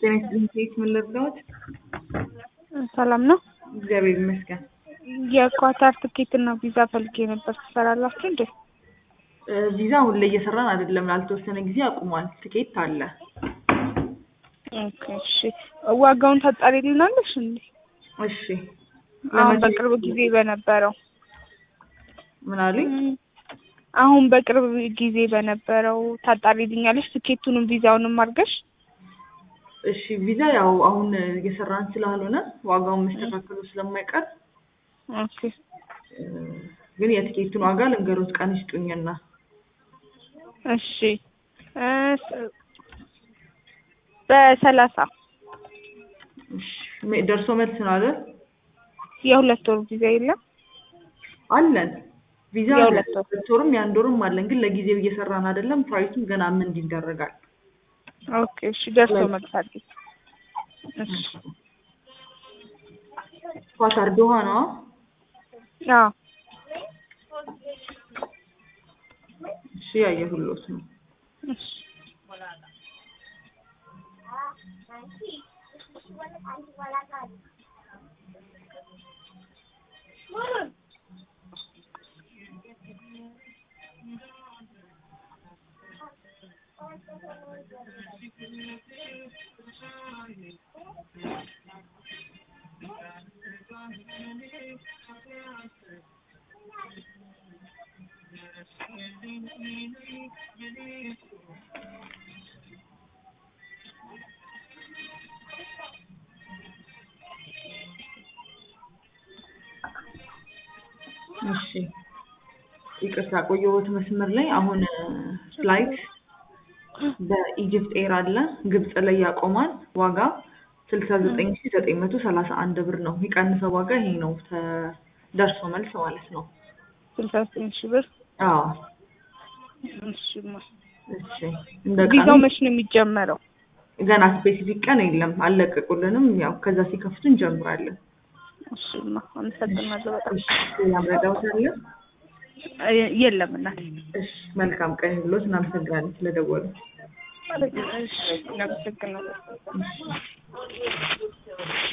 ጤና ይስጥልኝ ኬት ምን ልርዳዎት? ሰላም ነው። እግዚአብሔር ይመስገን። የኳታር ትኬት እና ቪዛ ፈልጌ ነበር። ትሰራላችሁ እንዴ? እ ቪዛ አሁን ላይ እየሰራን አይደለም። ላልተወሰነ ጊዜ አቁሟል። ትኬት አለ። ኦኬ እሺ። ዋጋውን ታጣሪልናለሽ እንዴ? እሺ አሁን ለመቼ- በቅርብ ጊዜ በነበረው ምን አሉኝ? እም፣ አሁን በቅርብ ጊዜ በነበረው ታጣሪልኛለሽ? ትኬቱንም ቪዛውንም አድርገሽ እሺ ቪዛ ያው አሁን እየሰራን ስላልሆነ ዋጋውን መስተካከሉ ስለማይቀር ኦኬ እ፣ ግን የትኬቱን ዋጋ ልንገሮት ቀን ይስጡኝና እሺ እ፣ ስ- በሰላሳ እሺ፣ ሜ- ደርሶ መልስ ነው አይደል? የሁለት ወር ቪዛ የለም? አለን ቪዛ የሁለት ወር። ሁለት ወርም የአንድ ወርም አለን። ግን ለጊዜው እየሰራን አይደለም። ፕራይሱም ገና ምን ይደረጋል። ኦኬ እሺ። ደርሶ መልስ አድርጊ። እሺ ኳታር ዶሃ ነው። አዎ እሺ ያየሁሎት ነው። እሺ እሺ ይቅርታ ቆየሁት መስመር ላይ። አሁን ፍላይት በኢጅፕት ኤር አለ ግብጽ ላይ ያቆማል። ዋጋ ስልሳ ዘጠኝ ሺ ዘጠኝ መቶ ሰላሳ አንድ ብር ነው። የቀንሰው ዋጋ ይሄ ነው። ተ- ደርሶ መልስ ማለት ነው። ስልሳ ዘጠኝ ሺህ ብር አዎ እሺማ እሺ እንደ ቪዛው ቀኑ መች ነው የሚጀመረው? ገና ስፔሲፊክ ቀን የለም አልለቀቁልንም። ያው ከዛ ሲከፍቱ እንጀምራለን። እሺማ አመሰግናለሁ በጣም እሺ ሌላ መረዳት አለ? እ- የለም እናቴ። እሺ መልካም ቀን ብሎት እናመሰግናለን ስለደወሉ። እሺ አመሰግናለሁ።